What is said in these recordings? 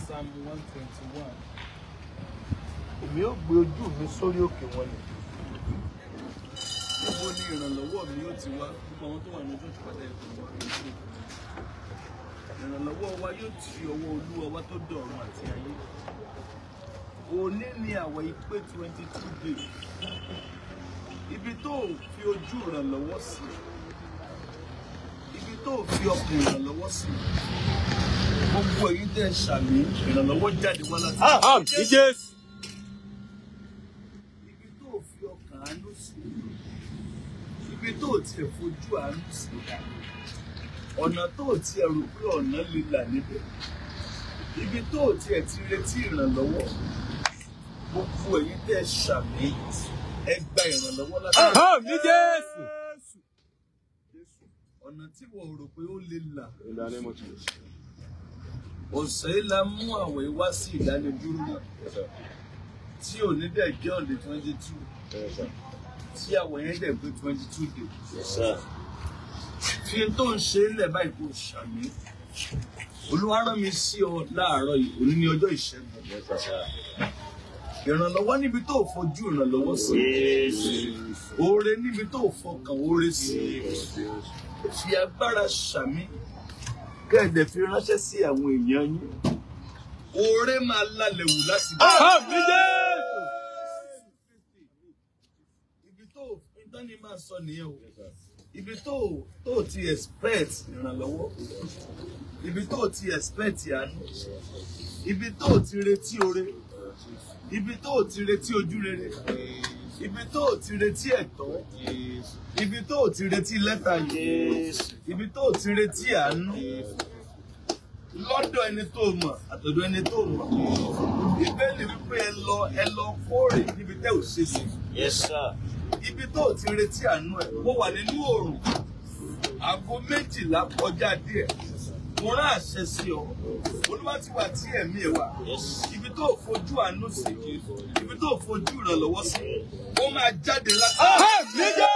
Psalm one twenty one. èmi ó gbé ojú mi sórí òkè wọn ni Níbo ni ìrànlọ́wọ́ mi yóò ti wá? Gbogbo àwọn tó wà ní ojú ìpàdé ẹ̀kọ́ wà ní ojú. Ìrànlọ́wọ́ wa yóò ti ọwọ́ Olúwa wá tó dọ̀run àti ayé. Òní ni àwẹ̀ ìpé twenty two days. Ibi tó ò fi ojú ìrànlọ́wọ́ sí. Ibi tó ò fi ọkàn ìrànlọ́wọ́ sí. Gbogbo èyí tẹ̀ ṣàmì ìrànlọ́wọ́ jáde wá láti. Àmín Jésù. ibi tó o fi ọkàn àánú sí ibi tó o tiẹ̀ fojú àánú sí ọ̀nà tó o tiẹ̀ rò pé ọ̀nà lè là níbẹ̀ ibi tó o tiẹ̀ ti retí ìrànlọ́wọ́ gbogbo èyí tẹ́ ẹ ṣàmì ẹ gba ìrànlọ́wọ́ láti Àmín Jésù. ọ̀nà tí wọ́n rò pé ó lè là In the name of Jesus. ọ̀sẹ̀ yìí la mú àwẹ̀ wá sí ìdánidúró Yes, sir. tí ò ní dẹ̀ jẹ́ ọ̀dẹ̀ twenty two Yes, sir. tí àwẹ̀ yẹn dẹ̀ pé twenty two days. Yes, sir. fi tó ń ṣe é lẹ̀ báyìí kò ṣàmì olúwa rán mi sí ọ láàárọ̀ yìí òní ní ọjọ́ ìṣẹ́gun Yes, sir. ìrànlọ́wọ́ níbi tó fojú ìrànlọ́wọ́ sí oore níbi tó fọkàn oore sí fi agbára ṣàmì kẹ́ẹ̀dẹ̀ fi ránṣẹ́ sí àwọn èèyàn yín oore máa lálẹ́ wù láti bá Àmín Jésù. ibi tó ìtọ́ni máa sọ nìyẹn o ibi tó tó ti expect ìrànlọ́wọ́ ibi tó ti expect àánú ibi tó ti retí oore ibi tó ti retí ojú rere ibi tó ti retí ẹ̀tọ́ ibi tó ti retí lẹ́tà yìí ibi tó ti retí àánú lọ́dọ̀ ẹni tó mọ̀ àtọ̀dọ̀ ẹni tó mọ̀ ìbéèlì wípé ẹ lọ ẹ lọ kórè níbi tẹ́ ò ṣe sí Yes, sir. ibi tó ti retí àánú ẹ mo wà nínú oòrùn aago méjìlá kọjá díẹ̀ mo rán àṣẹ sí ọ olúwa ti wà tí ẹ̀mí ẹ wà ibi tó fojú àánú sí ibi tó fojú ìrànlọ́wọ́ sí ó máa jáde láti. Àmín Jésù.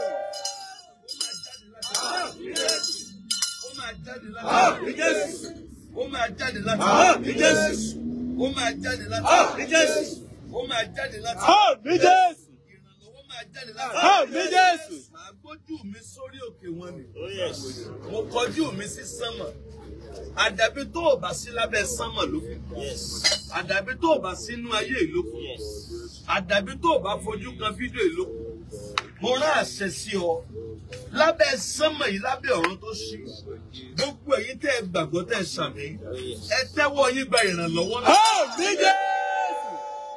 ó máa jáde láti. Àmín Jésù. ó máa jáde láti. Àmín Jésù. ó máa jáde láti. Àmín Jésù. ó máa jáde láti. Àmín Jésù. ìrànlọ́wọ́ máa jáde láti. Àmín Jésù. màá gbójú mi sórí òkè wọn ni. Oh, yes. mo kọjú mi sí sánmọ̀ àdàbí tó o bá sí lábẹ́ sánmọ̀ ló kù Yes. àdàbí tó o bá sínú ayé ìlú kù Yes. àdàbí tó o bá fojú kan fídíò ìlú kù mo rán àṣẹ sí ọ lábẹ́ sánmọ̀ yìí lábẹ́ ọ̀run tó ṣí gbogbo èyí tẹ́ ẹ gbàgbọ́ tẹ́ ẹ ṣàmì ẹ tẹ́wọ́ yín gba ìrànlọ́wọ́ náà Àmín Jésù.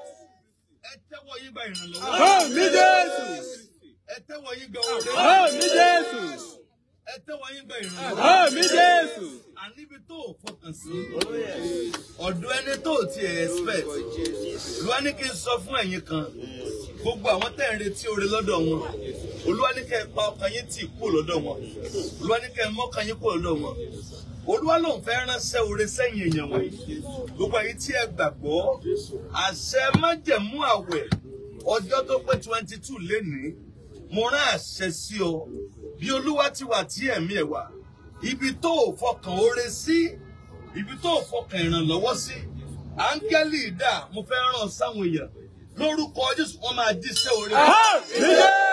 ẹ tẹ́wọ́ yín gba ìrànlọ́wọ́ náà Àmín Jésù. ẹ tẹ́wọ́ yín gba òde Àmín Jésù. ẹ tẹ́wọ́ yín gba ìrànlọ́wọ́ Àmín Jésù. àníbi tó o fọkàn sí ọ̀dọ̀ ẹni tó o ti expect olúwa ní kí n sọ fún ẹ̀yin kan gbogbo àwọn tẹ́ ń retí oore lọ́dọ̀ wọn olúwa ní kẹ́ ẹ pa ọkàn yín tì kúrò lọ́dọ̀ wọn olúwa ní kẹ́ ẹ mọ́kàn yín kúrò lọ́dọ̀ wọn olúwa ló ń fẹ́ ránṣẹ́ oore sẹ́yìn èèyàn wọ̀nyí gbogbo ẹ̀yin tí ẹ gbàgbọ́ àṣẹ májẹ̀mú àwẹ̀ ọjọ́ tó pé twenty two lénìí mo rán àṣẹ sí ọ bí olúwa ti wà tí ẹ̀mí ẹ̀ wà ibi tó o fọkàn oore sí ibi tó o fọkàn ìrànlọ́wọ́ sí áńgẹ́lì ìdá mo fẹ́ ràn sáwọn èèyàn lórúkọ jésù wọn máa jíṣẹ́ oore Àmín Jésù.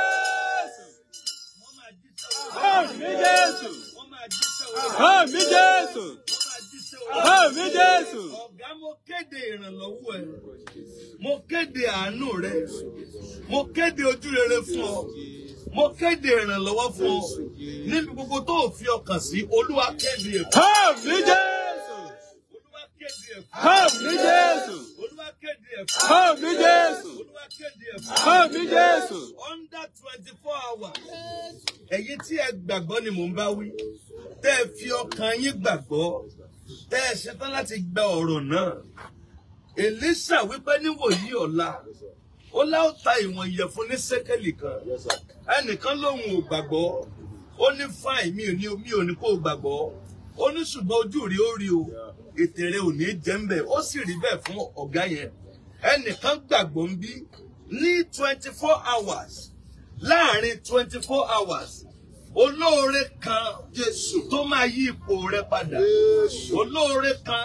wọn máa jíṣẹ́ oore Àmín Jésù. wọn máa jíṣẹ́ oore Àmín Jésù. wọn máa jíṣẹ́ oore. Àmín Jésù. ọ̀gá mo kéde ìrànlọ́wọ́ ẹ mo kéde àánú rẹ mo kéde ojú rere fún ọ mo kéde ìrànlọ́wọ́ fún ọ níbi gbogbo tó o fi ọkàn sí olúwa kéde ẹ̀ fún Àmín Jésù. olúwa kéde ẹ̀ fún Àmín Jésù. olúwa kéde ẹ̀ fún Àmín Jésù. olúwa kéde ẹ̀ fún Àmín Jésù. under twenty four hours ẹ̀yin tí ẹ gbàgbọ́ ni mò ń bá wí tẹ́ ẹ fi ọkàn yín gbàgbọ́ tẹ́ ẹ ṣetán láti gba ọ̀rọ̀ náà Èlíṣà wípé níwòyí ọ̀la ó láò ta ìwọ̀n ìyẹ̀fun ní sékélì kan ẹnìkan lòun ò gbàgbọ́ ó ní fáìn mi ò ní mi ò ní kó o gbàgbọ́ ó ní ṣùgbọ́n ojú rí ó rí o ètè rẹ ò ní jẹ́ ń bẹ̀ ó sì rí bẹ́ẹ̀ fún ọ̀gá yẹn ẹnìkan gbàgbọ́ ń bí ní twenty four hours láàrin twenty four hours olóore kan Jésù tó máa yí ipò rẹ padà olóore kan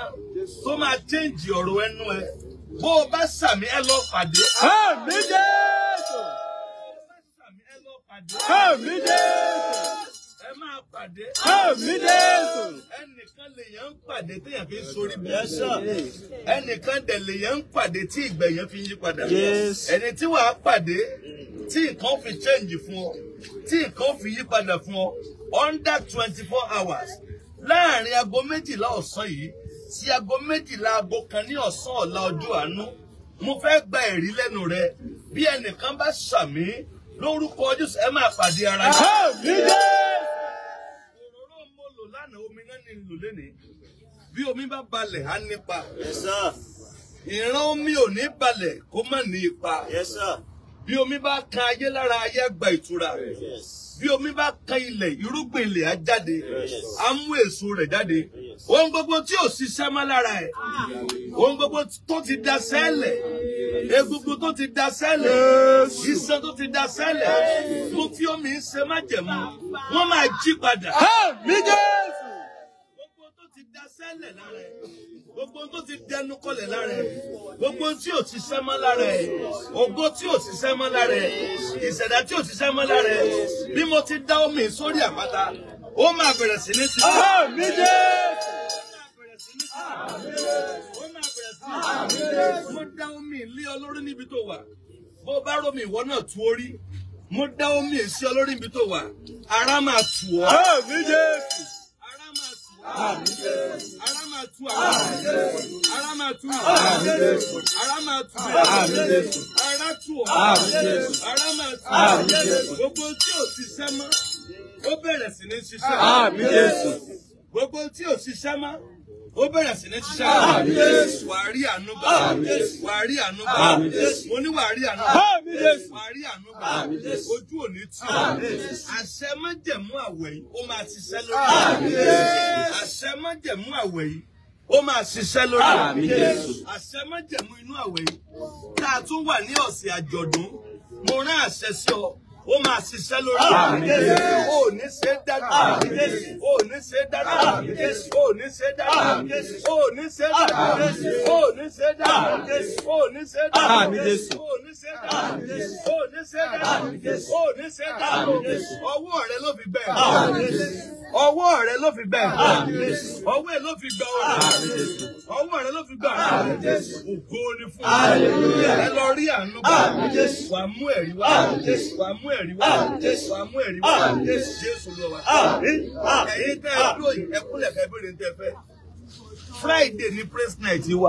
tó máa change ọ̀rọ̀ ẹnu ẹ bó o bá sàmì ẹ lọ pàdé. Àmì Jésù. Sàmì ẹ lọ pàdé. Àmì Jésù. ẹ máa pàdé. Àmì Jésù. ẹnìkan lèèyàn ń pàdé téèyàn fi ń sórí bí. ẹnìkan dẹ̀ lèèyàn ń pàdé tí ìgbẹ̀yàn fi ń yí padà. Yes. ẹni tí wàá pàdé tí nǹkan fi change fún ọ tí nǹkan fi yí padà fún ọ under twenty four hours láàrin aago méjìlá ọ̀sán yìí sí aago méjìlá aago kan ní ọ̀sán ọ̀la ọjọ́ àánú mo fẹ́ gba ẹ̀rí lẹ́nu rẹ bí ẹnìkan bá ṣàmì lórúkọ Jésù ẹ máa pàdé ara yín Àmì Jésù. òróró mo lò lánàá omi náà ní lò lénìí bí omi bá balẹ̀ á nípa Yes, sir. ìran omi ò ní balẹ̀ kó má ní ipa Yes, sir. bí omi bá kan ayé lára ayé á gba ìtura Yes. bí omi bá kan ilẹ̀ irúgbìn ilẹ̀ á jáde á mú èso rẹ̀ jáde ohun gbogbo tí ò ṣiṣẹ́ mọ́ lára ẹ̀ ohun gbogbo tó ti da sẹ́lẹ̀ egungun tó ti da sẹ́lẹ̀ iṣan tó ti da sẹ́lẹ̀ mo fi omi ń ṣe májẹ̀mú wọ́n máa jí padà Àmì Jésù. gbogbo tó ti da sẹ́lẹ̀ lára ẹ̀ gbogbo tó ti dẹnu kọlẹ̀ lára ẹ̀ gbogbo tí ò ti sẹ́ mọ́ lára ẹ̀ ògo tí ò ti sẹ́ mọ́ lára ẹ̀ ìṣẹ̀dá tí ò ti sẹ́ mọ́ lára ẹ̀ bí mo ti dá omi sórí àpáta ó máa bẹ̀rẹ̀ sí ní ti. Àmì Jésù. mo dá omi lé ọ lórí níbi tó wà bó bá rómi ìwọ náà tú orí mo dá omi sí ọ lórí níbi tó wà ara máa tù ọ́. Àmì Jésù. Ara máa tù ọ́. Ara máa tù ọ́. Ara máa tù ọ́. Ara máa tù ọ́. Ara tù ọ́. Ara máa tù ọ́. Gbogbo tí ò ṣiṣẹ́ mọ́, ó bẹ̀rẹ̀ sí ní ṣiṣẹ́. Àmì Jésù. Gbogbo tí ò ṣiṣẹ́ mọ́, ó bẹ̀rẹ̀ sí ní ṣiṣẹ́. Wà á rí àánú gbà. Wà á rí àánú gbà. Mo ní wà á rí àánú gbà. Àmì Jésù. Wà á rí àánú gbà. Ojú ò ní tì ọ́. Àṣẹ májẹ̀mú àwẹ̀ yìí, ó máa ṣiṣẹ́ lórí. Àṣẹ májẹ̀mú àwẹ̀ yìí, ó máa ṣiṣẹ́ lórí. Àmín Jésù. Àṣẹ májẹ̀mú inú àwẹ̀ yìí, tá a tún wà ní ọ̀sẹ̀ àjọ̀dún, mo rán àṣẹ sí ọ. Ó máa ṣiṣẹ́ lórí. Àmín Jésù. O ò ní ṣe é dájú. O ò ní ṣe é dájú. O ò ní ṣe é dájú. O ò ní ṣe é dájú. O ò ní ṣe é dájú. O ò ní ṣe é dájú. Àmín Jésù. O ò ní ṣe é dájú. O ò ní ṣe é dájú. O ò ní ṣe é dájú. Ọwọ́ rẹ ló fi bẹ́ẹ̀. Ọwọ́ rẹ ló fi bẹ́ẹ̀. Ọwọ́ ẹ ló fi gbà ọ̀rọ̀. Ọwọ́ rẹ ló fi gbà ọ̀rọ̀. Ògo ni fún ọ. Ẹ lọ rí àánú gbà. Wà á mú ẹ̀rí wá. Wà á mú ẹ̀rí wá. Wà á mú ẹ̀rí wá. Jésù lọ wá. Ẹ̀yin tẹ́ ẹ dúró yìí, ẹ kúnlẹ̀ kẹ́ bèrè ní tẹ́ fẹ́. Friday ni praise night wa.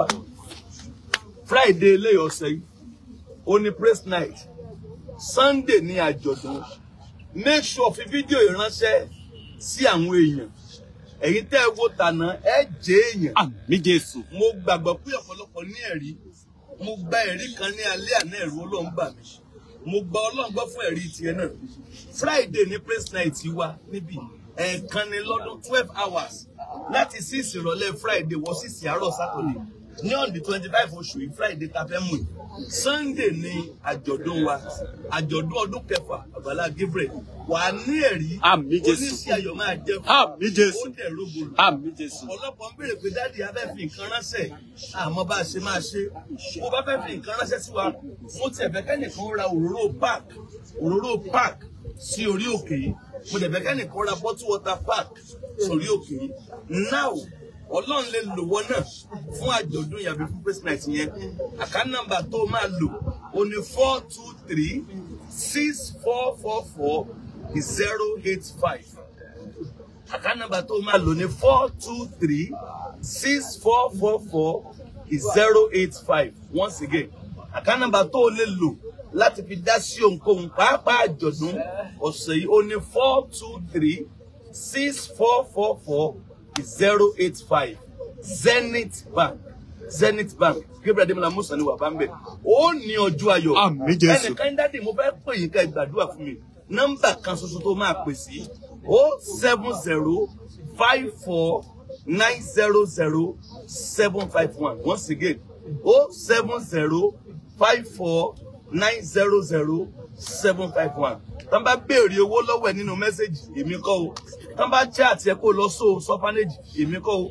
Friday eléyìí ọ̀sẹ̀ yìí. Ó ní praise night. Sunday ni àjọ̀dún. Make sure fi fídíò ìránṣẹ́ sí àwọn èèyàn. Ẹ̀yin tẹ́ ẹ wo tànà ẹ jẹ́ èèyàn Àmì Jésù. mo gbàgbọ́ pé ọ̀pọ̀lọpọ̀ ní ẹ̀rí mo gba ẹ̀rí kan ní alẹ́ àná ẹ̀rù ọlọ́run bà mí mo gba ọlọ́run gbọ́ fún ẹ̀rí tiẹ̀ náà friday ní praise night wa níbí ẹ̀ẹ̀kan ní lọ́dún twelve hours láti six ìrọ̀lẹ́ friday wọ six àárọ̀ saturday ní on the twenty five oṣù yìí friday ta fẹ́ mú yìí sunday ní àjọ̀dún wa àjọ̀dún ọdún kẹfà àgbàlá gabriel wà á ní ẹ̀rí Àmín Jésù. oníṣẹ́ ayọ̀ máa jẹ́ fún Àmì Jésù. ó dẹ̀ rógbòrò Àmì Jésù. ọ̀pọ̀lọpọ̀ ń béèrè pé dáàdi abẹ́ fi nǹkan ránṣẹ́ àmọ́ bá a ṣe máa ṣe bó bá fẹ́ fi nǹkan ránṣẹ́ sí wa mo tiẹ̀ fẹ́ kẹ́nìkan ra òróró park òróró park sí orí òkè yìí mo dẹ̀ fẹ́ kẹ́nìkan ra bottle water park sórí òkè yìí now ọlọ́run lè lò wọ́n náà fún àjọ̀dún yàbí fún praise night yẹn àká nọ́mbà tó máa lò ó ní four two three six four four four zero eight five account number tó máa lò ní four two three six four four four zero eight five once again account number tó o lè lò láti fi dá sí ohunkóhun pàápàá àjọ̀dún ọ̀sẹ̀ yìí ó ní four two three six four four four zero eight five zenith bank zenith bank gabriel ademola musa ni wà bá ń bẹ ó ní ọjọ́ ayọ̀ Àmín Jésù. ẹnìkan dádì mo fẹ́ pè yín ká ẹ gbàdúrà fún mi nọ́mbà kan ṣoṣo tó máa pè sí o seven zero five four nine zero zero seven five one once again o seven zero five four nine zero zero seven five one tán bá béèrè owó lọ́wọ́ ẹ̀ nínú mẹ́sẹ̀gì èmi kọ́ o tán bá chat ẹ kó lọ sóò sọ́fánẹ́jì èmi kọ́ o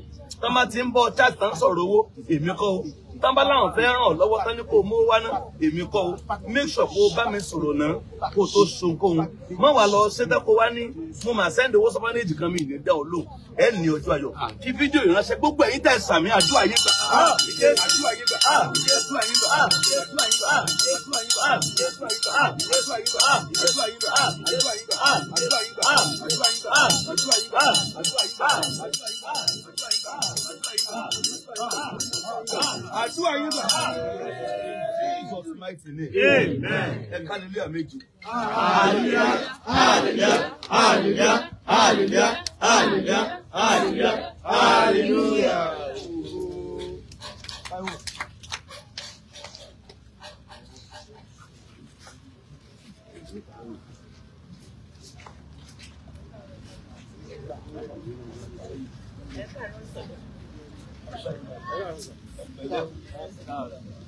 tán bá ti ń bọ chat tán sọ̀rọ̀ owó èmi kọ́ o tán bá láwọn fẹ́ ràn ọ́ lọ́wọ́ tán ní kó o mú wá náà èmi kọ́ o make sure kó o bá mi sọ̀rọ̀ náà kó o tó sun kóhun mọ́ wàá lọ ṣẹ́tẹ́ kó wá ní mo máa sẹ́ndì owó sọ́fánẹ́jì kan mi ní dá ọ lò ẹ ní ọjọ́ ayọ̀ fi fídíò ìránṣẹ́ gbogbo ẹ̀yin tẹ̀ sàmì àdúrà yín gbà àdúrà yín gbà àdúrà yín gbà àdúrà yín gbà àdúrà yín gbà àdúrà yín gbà àdúrà yín gbà àdúrà yín gbà àdúrà yín gbà àdúrà yín gbà àdúrà yín gbà àdúrà yín gbà àdúrà yín gbà àdúrà yín gbà. Jesus mighty name. Amen. Ẹ ká nílé àméjì. Hallelujah, hallelujah, hallelujah, hallelujah, hallelujah, hallelujah, hallelujah. Ẹ